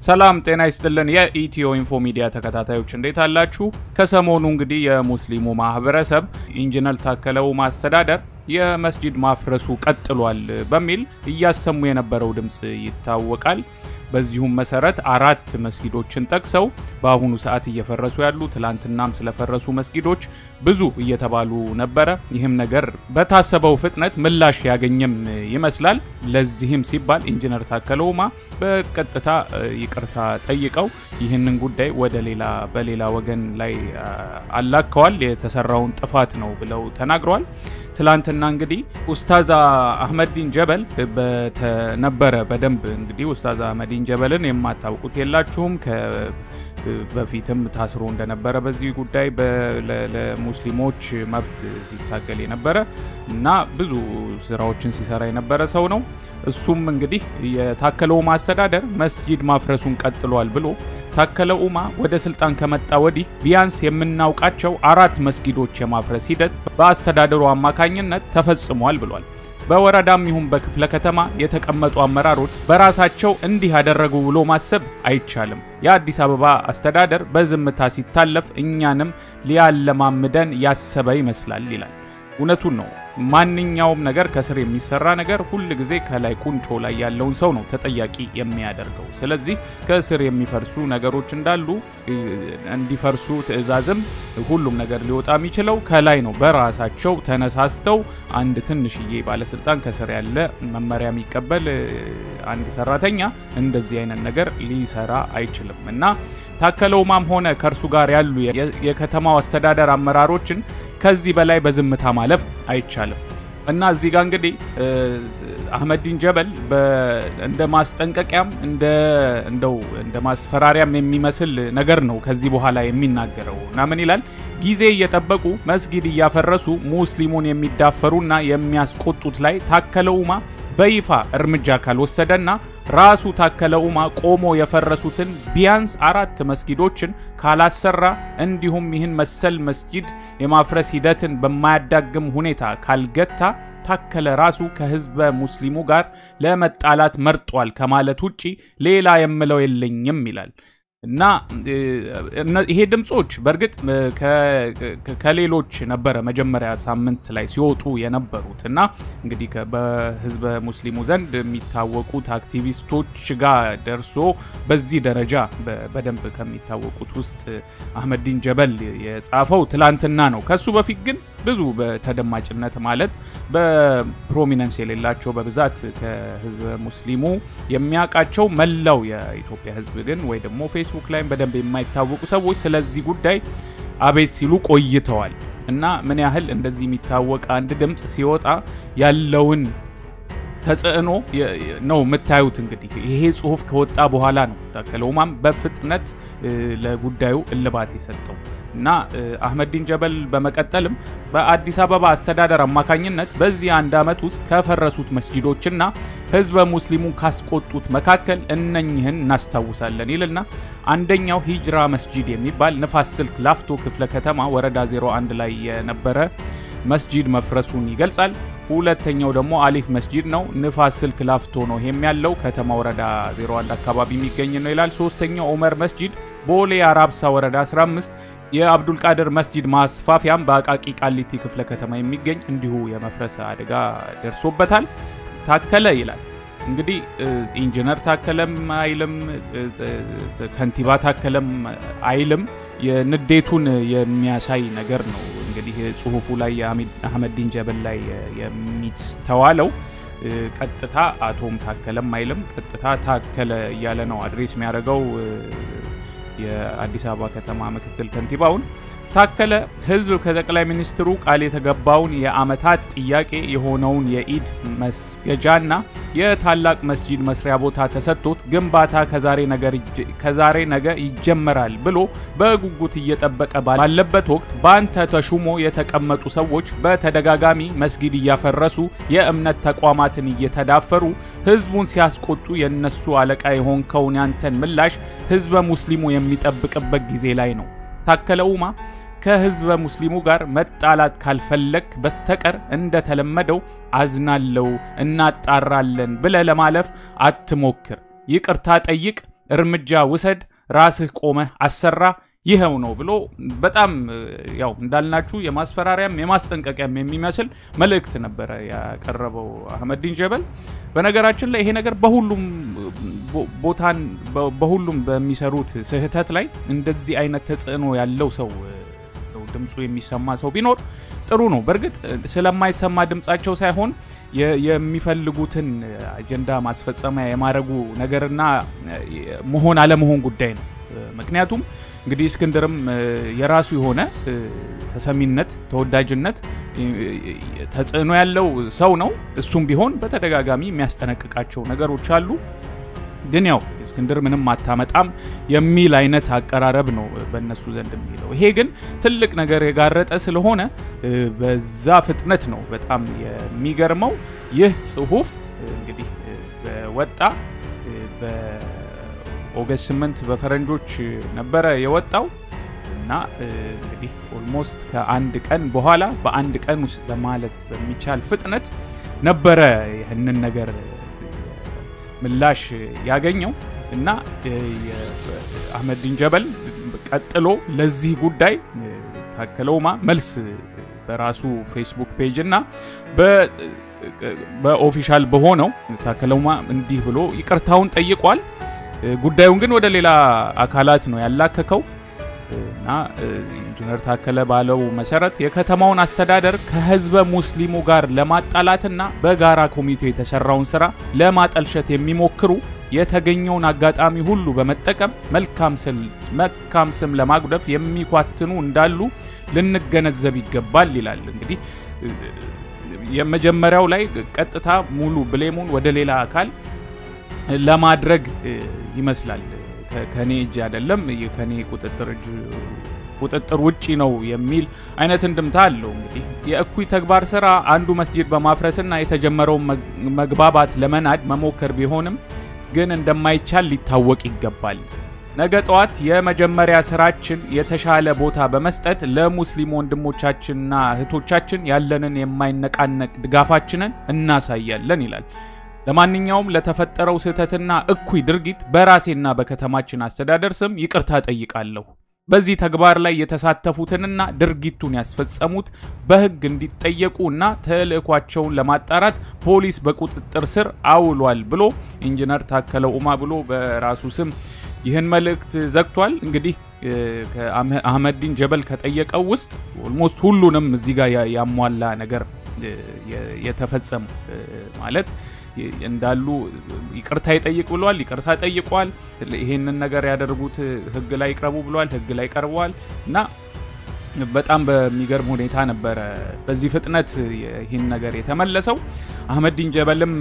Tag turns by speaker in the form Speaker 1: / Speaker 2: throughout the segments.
Speaker 1: ሰላም ጤና ይስጥልን። የኢትዮ ኢንፎ ሚዲያ ተከታታዮች እንዴት አላችሁ? ከሰሞኑ እንግዲህ የሙስሊሙ ማህበረሰብ ኢንጂነር ታከለ ኡማ አስተዳደር የመስጂድ ማፍረሱ ቀጥሏል በሚል እያሰሙ የነበረው ድምፅ ይታወቃል። በዚሁም መሰረት አራት መስጊዶችን ጠቅሰው በአሁኑ ሰዓት እየፈረሱ ያሉ ትላንትናም ስለፈረሱ መስጊዶች ብዙ እየተባሉ ነበረ። ይህም ነገር በታሰበው ፍጥነት ምላሽ ያገኘም ይመስላል። ለዚህም ሲባል ኢንጂነር ታከለ ኡማ በቀጥታ ይቅርታ ጠይቀው ይህንን ጉዳይ ወደ ሌላ በሌላ ወገን ላይ አላከዋል። የተሰራውን ጥፋት ነው ብለው ተናግረዋል። ትላንትና እንግዲህ ኡስታዝ አህመዲን ጀበል ነበረ። በደንብ እንግዲህ ኡስታዝ አህመዲን ጀበልን የማታውቁት የላችሁም። በፊትም ታስሮ እንደነበረ በዚህ ጉዳይ ለሙስሊሞች መብት ሲታገል የነበረ እና ብዙ ስራዎችን ሲሰራ የነበረ ሰው ነው። እሱም እንግዲህ የታከለ ኡማ አስተዳደር መስጂድ ማፍረሱን ቀጥሏል ብሎ ታከለ ኡማ ወደ ስልጣን ከመጣ ወዲህ ቢያንስ የምናውቃቸው አራት መስጊዶች የማፍረስ ሂደት በአስተዳደሩ አማካኝነት ተፈጽሟል ብሏል። በወረዳም ይሁን በክፍለ ከተማ የተቀመጡ አመራሮች በራሳቸው እንዲህ ያደረጉ ብሎ ማሰብ አይቻልም። የአዲስ አበባ አስተዳደር በዝምታ ሲታለፍ እኛንም ሊያለማምደን ያሰበ ይመስላል ይላል። እውነቱን ነው። ማንኛውም ነገር ከስር የሚሰራ ነገር ሁል ጊዜ ከላይ ቁንጮ ላይ ያለውን ሰው ነው ተጠያቂ የሚያደርገው። ስለዚህ ከስር የሚፈርሱ ነገሮች እንዳሉ እንዲፈርሱ ትዕዛዝም ሁሉም ነገር ሊወጣ የሚችለው ከላይ ነው። በራሳቸው ተነሳስተው አንድ ትንሽዬ ባለስልጣን ከስር ያለ መመሪያ የሚቀበል አንድ ሰራተኛ እንደዚህ አይነት ነገር ሊሰራ አይችልም እና ታከለ ኡማም ሆነ ከእርሱ ጋር ያሉ የከተማው አስተዳደር አመራሮችን ከዚህ በላይ በዝምታ ማለፍ አይቻልም እና እዚህ ጋር እንግዲህ አህመዲን ጀበል እንደ ማስጠንቀቂያም እንደ እንደው እንደ ማስፈራሪያም የሚመስል ነገር ነው ከዚህ በኋላ የሚናገረው እና ምን ይላል? ጊዜ እየጠበቁ መስጊድ እያፈረሱ ሙስሊሙን የሚዳፈሩና የሚያስቆጡት ላይ ታከለ ኡማ በይፋ እርምጃ ካልወሰደና ራሱ ታከለ ኡማ ቆሞ የፈረሱትን ቢያንስ አራት መስጊዶችን ካላሰራ እንዲሁም ይህን መሰል መስጂድ የማፍረስ ሂደትን በማያዳግም ሁኔታ ካልገታ ታከለ ራሱ ከህዝበ ሙስሊሙ ጋር ለመጣላት መርጧል ከማለት ውጪ ሌላ የምለው የለኝም ይላል። እና ይሄ ድምፆች በእርግጥ ከሌሎች ነበረ መጀመሪያ ሳምንት ላይ ሲወጡ የነበሩት እና እንግዲህ በህዝበ ሙስሊሙ ዘንድ የሚታወቁት አክቲቪስቶች ጋር ደርሶ በዚህ ደረጃ በደንብ ከሚታወቁት ውስጥ አህመዲን ጀበል የጻፈው ትላንትና ነው። ከሱ በፊት ግን ብዙ በተደማጭነት ማለት በፕሮሚነንስ የሌላቸው በብዛት ከህዝበ ሙስሊሙ የሚያውቃቸው መላው የኢትዮጵያ ህዝብ ግን ወይ ደግሞ ፌስቡክ ላይም በደንብ የማይታወቁ ሰዎች ስለዚህ ጉዳይ አቤት ሲሉ ቆይተዋል እና ምን ያህል እንደዚህ የሚታወቅ አንድ ድምፅ ሲወጣ ያለውን ተጽዕኖ ነው የምታዩት። እንግዲህ ይሄ ጽሁፍ ከወጣ በኋላ ነው ታከለ ኡማም በፍጥነት ለጉዳዩ እልባት የሰጠው እና አህመዲን ጀበል በመቀጠልም በአዲስ አበባ አስተዳደር አማካኝነት በዚህ አንድ ዓመት ውስጥ ከፈረሱት መስጂዶችና ህዝበ ሙስሊሙ ካስቆጡት መካከል እነኝህን እናስታውሳለን ይልና አንደኛው ሂጅራ መስጂድ የሚባል ንፋስ ስልክ ላፍቶ ክፍለ ከተማ ወረዳ 01 ላይ የነበረ መስጂድ መፍረሱን ይገልጻል። ሁለተኛው ደግሞ አሊፍ መስጂድ ነው። ንፋስ ስልክ ላፍቶ ነው። ይሄም ያለው ከተማ ወረዳ 01 አካባቢ የሚገኝ ነው ይላል። ሶስተኛው ኦመር መስጂድ ቦሌ አራብሳ ወረዳ 15 የአብዱልቃድር መስጂድ ማስፋፊያም በአቃቂ ቃሊቲ ክፍለ ከተማ የሚገኝ እንዲሁ የመፍረስ አደጋ ደርሶበታል። ታከለ ይላል እንግዲህ ኢንጂነር ታከለም አይልም፣ ከንቲባ ታከለም አይልም። የንዴቱን የሚያሳይ ነገር ነው እንግዲህ ጽሁፉ ላይ የአህመዲን ጀበል ላይ የሚስተዋለው ቀጥታ አቶም ታከለም አይልም፣ ቀጥታ ታከለ እያለ ነው አድሬስ የሚያደርገው የአዲስ አበባ ከተማ ምክትል ከንቲባውን ታከለ ህዝብ ከጠቅላይ ሚኒስትሩ ቃል የተገባውን የአመታት ጥያቄ የሆነውን የኢድ መስገጃና የታላቅ መስጂድ መስሪያ ቦታ ተሰጥቶት ግንባታ ከዛሬ ነገ ይጀመራል ብሎ በጉጉት እየጠበቀ ባለበት ወቅት በአንተ ተሹሞ የተቀመጡ ሰዎች በተደጋጋሚ መስጊድ እያፈረሱ የእምነት ተቋማትን እየተዳፈሩ ህዝቡን ሲያስቆጡ የነሱ አለቃ የሆንከውን ያንተን ምላሽ ህዝበ ሙስሊሙ የሚጠብቅበት ጊዜ ላይ ነው። ታከለ ኡማ ከህዝበ ሙስሊሙ ጋር መጣላት ካልፈለግ በስተቀር እንደተለመደው አዝናለው፣ እናጣራለን ብለ ለማለፍ አትሞክር። ይቅርታ ጠይቅ፣ እርምጃ ውሰድ፣ ራስህ ቆመህ አሰራ ይኸው ነው ብሎ በጣም ያው እንዳልናችሁ የማስፈራሪያም የማስጠንቀቂያም የሚመስል መልእክት ነበረ ያቀረበው አህመዲን ጀበል። በነገራችን ላይ ይሄ ነገር በሁሉም ቦታን በሁሉም በሚሰሩት ስህተት ላይ እንደዚህ አይነት ተጽዕኖ ያለው ሰው ድምፁ የሚሰማ ሰው ቢኖር ጥሩ ነው። በእርግጥ ስለማይሰማ ድምፃቸው ሳይሆን የሚፈልጉትን አጀንዳ ማስፈጸሚያ የማድረጉ ነገርና መሆን አለመሆን ጉዳይ ነው። ምክንያቱም እንግዲህ እስክንድርም የራሱ የሆነ ተሰሚነት፣ ተወዳጅነት፣ ተጽዕኖ ያለው ሰው ነው። እሱም ቢሆን በተደጋጋሚ የሚያስጠነቅቃቸው ነገሮች አሉ። ግን ያው እስክንድር ምንም አታመጣም የሚል አይነት አቀራረብ ነው በእነሱ ዘንድ የሚለው። ይሄ ግን ትልቅ ነገር የጋረጠ ስለሆነ በዛ ፍጥነት ነው በጣም የሚገርመው። ይህ ጽሁፍ እንግዲህ በወጣ በኦገስት 8 በፈረንጆች ነበረ የወጣው እና እንግዲህ ኦልሞስት ከአንድ ቀን በኋላ በአንድ ቀን ውስጥ በማለት በሚቻል ፍጥነት ነበረ ይህንን ነገር ምላሽ ያገኘው እና አህመዲን ጀበል ቀጥሎ ለዚህ ጉዳይ ታከለ ኡማ መልስ በራሱ ፌስቡክ ፔጅ እና በኦፊሻል በሆነው ታከለ ኡማ እንዲህ ብሎ ይቅርታውን ጠይቋል። ጉዳዩን ግን ወደ ሌላ አካላት ነው ያላከከው እና ኢንጂነር ታከለ ባለው መሰረት የከተማውን አስተዳደር ከህዝበ ሙስሊሙ ጋር ለማጣላትና በጋራ ኮሚቴ የተሰራውን ስራ ለማጠልሸት የሚሞክሩ የተገኘውን አጋጣሚ ሁሉ በመጠቀም መልካም ስም ለማጉደፍ የሚኳትኑ እንዳሉ ልንገነዘብ ይገባል ይላል። እንግዲህ የመጀመሪያው ላይ ቀጥታ ሙሉ ብሌሙን ወደ ሌላ አካል ለማድረግ ይመስላል። ከኔ እጅ አይደለም ከኔ ቁጥጥር እጅ ቁጥጥር ውጪ ነው የሚል አይነት እንድምታ አለው። እንግዲህ የእኩይ ተግባር ስራ አንዱ መስጂድ በማፍረስና የተጀመረውን መግባባት ለመናድ መሞከር ቢሆንም ግን እንደማይቻል ሊታወቅ ይገባል። ነገ ጠዋት የመጀመሪያ ስራችን የተሻለ ቦታ በመስጠት ለሙስሊም ወንድሞቻችንና እህቶቻችን ያለንን የማይነቃነቅ ድጋፋችንን እናሳያለን ይላል። ለማንኛውም ለተፈጠረው ስህተትና እኩይ ድርጊት በራሴና በከተማችን አስተዳደር ስም ይቅርታ ጠይቃለሁ። በዚህ ተግባር ላይ የተሳተፉትንና ድርጊቱን ያስፈጸሙት በሕግ እንዲጠየቁ እና ተልዕኳቸውን ለማጣራት ፖሊስ በቁጥጥር ስር አውሏል ብሎ ኢንጂነር ታከለ ኡማ ብሎ በራሱ ስም ይህን መልእክት ዘግቷል። እንግዲህ አህመዲን ጀበል ከጠየቀው ውስጥ ኦልሞስት ሁሉንም እዚህ ጋር ያሟላ ነገር የተፈጸሙ ማለት እንዳሉ ይቅርታ ይጠይቅ ብሏል። ይቅርታ ጠይቋል። ይሄንን ነገር ያደርጉት ህግ ላይ ይቅረቡ ብሏል። ህግ ላይ ቀርበዋል እና በጣም በሚገርም ሁኔታ ነበረ በዚህ ፍጥነት ይህን ነገር የተመለሰው። አህመዲን ጀበልም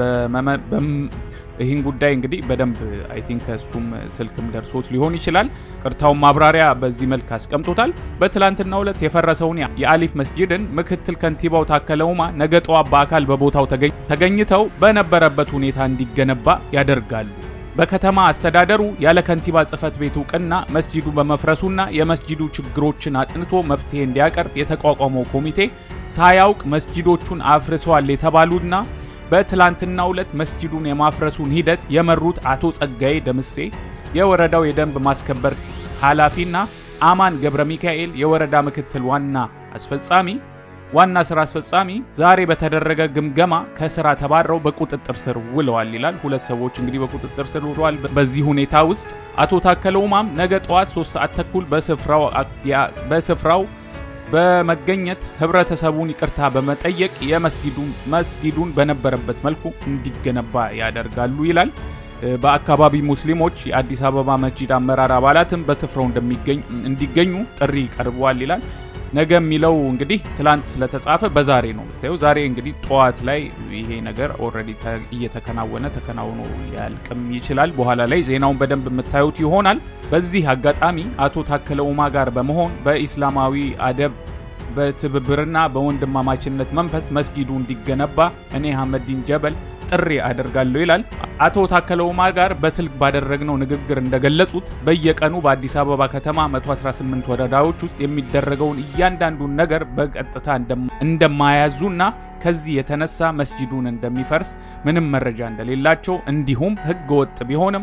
Speaker 1: ይህን ጉዳይ እንግዲህ በደንብ አይ ቲንክ እሱም ስልክም ደርሶት ሊሆን ይችላል። ቅርታውን ማብራሪያ በዚህ መልክ አስቀምጦታል። በትላንትናው ዕለት የፈረሰውን የአሊፍ መስጂድን ምክትል ከንቲባው ታከለ ኡማ ነገ ጠዋት በአካል በቦታው ተገኝተው በነበረበት ሁኔታ እንዲገነባ ያደርጋሉ። በከተማ አስተዳደሩ ያለ ከንቲባ ጽህፈት ቤት እውቅና መስጂዱ በመፍረሱና የመስጂዱ ችግሮችን አጥንቶ መፍትሄ እንዲያቀርብ የተቋቋመው ኮሚቴ ሳያውቅ መስጂዶቹን አፍርሰዋል የተባሉና በትላንትናው ዕለት መስጂዱን የማፍረሱን ሂደት የመሩት አቶ ጸጋዬ ደምሴ የወረዳው የደንብ ማስከበር ኃላፊና አማን ገብረ ሚካኤል የወረዳ ምክትል ዋና አስፈጻሚ ዋና ስራ አስፈጻሚ ዛሬ በተደረገ ግምገማ ከስራ ተባረው በቁጥጥር ስር ውለዋል ይላል። ሁለት ሰዎች እንግዲህ በቁጥጥር ስር ውለዋል። በዚህ ሁኔታ ውስጥ አቶ ታከለ ኡማም ነገ ጠዋት 3 ሰዓት ተኩል በስፍራው በመገኘት ህብረተሰቡን ይቅርታ በመጠየቅ የመስጊዱን በነበረበት መልኩ እንዲገነባ ያደርጋሉ ይላል። በአካባቢ ሙስሊሞች የአዲስ አበባ መስጂድ አመራር አባላትም በስፍራው እንዲገኙ ጥሪ ቀርበዋል ይላል። ነገ የሚለው እንግዲህ ትላንት ስለተጻፈ በዛሬ ነው የምታየው። ዛሬ እንግዲህ ጠዋት ላይ ይሄ ነገር ኦልሬዲ እየተከናወነ ተከናውኖ ሊያልቅም ይችላል። በኋላ ላይ ዜናውን በደንብ የምታዩት ይሆናል። በዚህ አጋጣሚ አቶ ታከለ ኡማ ጋር በመሆን በኢስላማዊ አደብ በትብብርና በወንድማማችነት መንፈስ መስጊዱ እንዲገነባ እኔ አህመዲን ጀበል ጥሪ አደርጋለሁ ይላል። አቶ ታከለ ኡማ ጋር በስልክ ባደረግነው ንግግር እንደገለጹት በየቀኑ በአዲስ አበባ ከተማ 118 ወረዳዎች ውስጥ የሚደረገውን እያንዳንዱን ነገር በቀጥታ እንደማያዙና ከዚህ የተነሳ መስጂዱን እንደሚፈርስ ምንም መረጃ እንደሌላቸው እንዲሁም ሕገ ወጥ ቢሆንም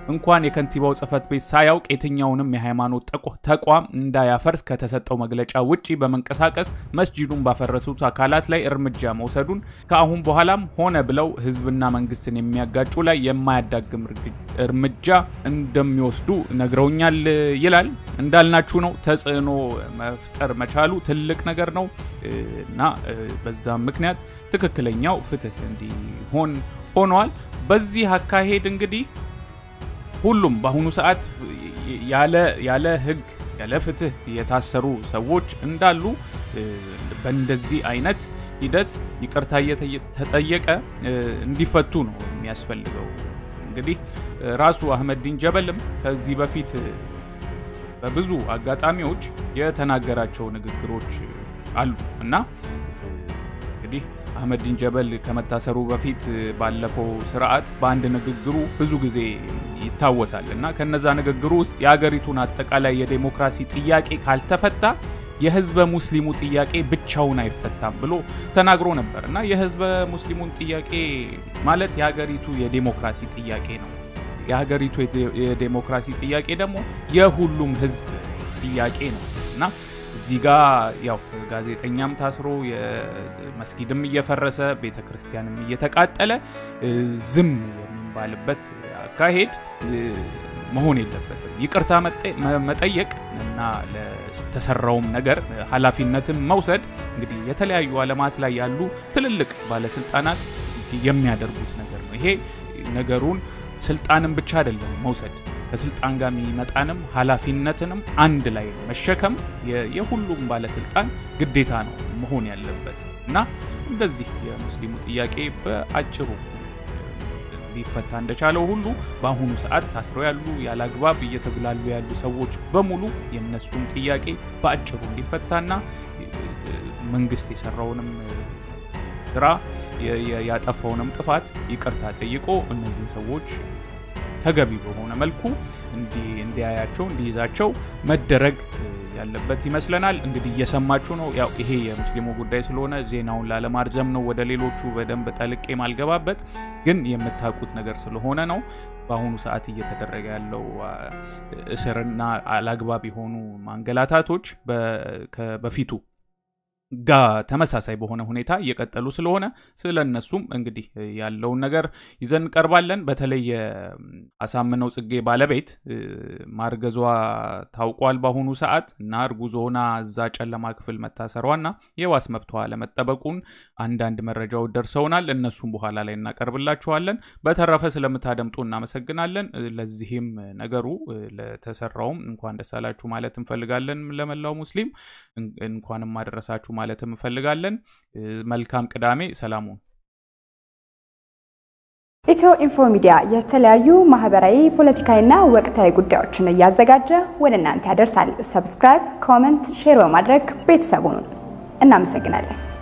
Speaker 1: እንኳን የከንቲባው ጽሕፈት ቤት ሳያውቅ የትኛውንም የሃይማኖት ተቋም እንዳያፈርስ ከተሰጠው መግለጫ ውጪ በመንቀሳቀስ መስጂዱን ባፈረሱት አካላት ላይ እርምጃ መውሰዱን ከአሁን በኋላም ሆነ ብለው ህዝብና መንግስትን የሚያጋጩ ላይ የማያዳግም እርምጃ እንደሚወስዱ ነግረውኛል ይላል። እንዳልናችሁ ነው። ተጽዕኖ መፍጠር መቻሉ ትልቅ ነገር ነው እና በዛም ምክንያት ትክክለኛው ፍትህ እንዲሆን ሆኗል። በዚህ አካሄድ እንግዲህ ሁሉም በአሁኑ ሰዓት ያለ ህግ ያለ ፍትህ የታሰሩ ሰዎች እንዳሉ በእንደዚህ አይነት ሂደት ይቅርታ እየተጠየቀ እንዲፈቱ ነው የሚያስፈልገው። እንግዲህ ራሱ አህመዲን ጀበልም ከዚህ በፊት በብዙ አጋጣሚዎች የተናገራቸው ንግግሮች አሉ እና እንግዲህ አህመዲን ጀበል ከመታሰሩ በፊት ባለፈው ስርዓት በአንድ ንግግሩ ብዙ ጊዜ ይታወሳል እና ከነዛ ንግግሩ ውስጥ የአገሪቱን አጠቃላይ የዴሞክራሲ ጥያቄ ካልተፈታ የህዝበ ሙስሊሙ ጥያቄ ብቻውን አይፈታም ብሎ ተናግሮ ነበር እና የህዝበ ሙስሊሙን ጥያቄ ማለት የሀገሪቱ የዴሞክራሲ ጥያቄ ነው። የሀገሪቱ የዴሞክራሲ ጥያቄ ደግሞ የሁሉም ህዝብ ጥያቄ ነው እና እዚህ ጋ ያው ጋዜጠኛም ታስሮ መስጊድም እየፈረሰ ቤተ ክርስቲያንም እየተቃጠለ ዝም የሚባልበት አካሄድ መሆን የለበትም። ይቅርታ መጠየቅ እና ለተሰራውም ነገር ኃላፊነትን መውሰድ እንግዲህ የተለያዩ ዓለማት ላይ ያሉ ትልልቅ ባለስልጣናት የሚያደርጉት ነገር ነው። ይሄ ነገሩን ስልጣንን ብቻ አይደለም መውሰድ ከስልጣን ጋር የሚመጣንም ኃላፊነትንም አንድ ላይ መሸከም የሁሉም ባለስልጣን ግዴታ ነው መሆን ያለበት እና እንደዚህ የሙስሊሙ ጥያቄ በአጭሩ ሊፈታ እንደቻለው ሁሉ በአሁኑ ሰዓት ታስረው ያሉ ያለ አግባብ እየተጉላሉ ያሉ ሰዎች በሙሉ የነሱም ጥያቄ በአጭሩ እንዲፈታና መንግስት የሰራውንም ስራ ያጠፋውንም ጥፋት ይቅርታ ጠይቆ እነዚህ ሰዎች ተገቢ በሆነ መልኩ እንዲያያቸው እንዲይዛቸው መደረግ ያለበት ይመስለናል። እንግዲህ እየሰማችሁ ነው። ያው ይሄ የሙስሊሙ ጉዳይ ስለሆነ ዜናውን ላለማርዘም ነው ወደ ሌሎቹ በደንብ ጠልቄ ማልገባበት፣ ግን የምታውቁት ነገር ስለሆነ ነው። በአሁኑ ሰዓት እየተደረገ ያለው እስርና አላግባብ የሆኑ ማንገላታቶች በፊቱ ጋ ተመሳሳይ በሆነ ሁኔታ እየቀጠሉ ስለሆነ ስለ እነሱም እንግዲህ ያለውን ነገር ይዘን እንቀርባለን። በተለይ የአሳምነው ጽጌ ባለቤት ማርገዟ ታውቋል በአሁኑ ሰዓት እና እርጉዝ ሆና እዛ ጨለማ ክፍል መታሰሯና የዋስ መብቷ ለመጠበቁን አንዳንድ መረጃዎች ደርሰውናል። እነሱም በኋላ ላይ እናቀርብላችኋለን። በተረፈ ስለምታደምጡ እናመሰግናለን። ለዚህም ነገሩ ለተሰራውም እንኳን ደስ አላችሁ ማለት እንፈልጋለን። ለመላው ሙስሊም እንኳንም አደረሳችሁ ማለት እንፈልጋለን። መልካም ቅዳሜ። ሰላሙን
Speaker 2: ኢትዮ ኢንፎ ሚዲያ የተለያዩ ማህበራዊ፣ ፖለቲካዊና ወቅታዊ ጉዳዮችን እያዘጋጀ ወደ እናንተ ያደርሳል። ሰብስክራይብ፣ ኮመንት፣ ሼር በማድረግ ቤተሰቡን እናመሰግናለን።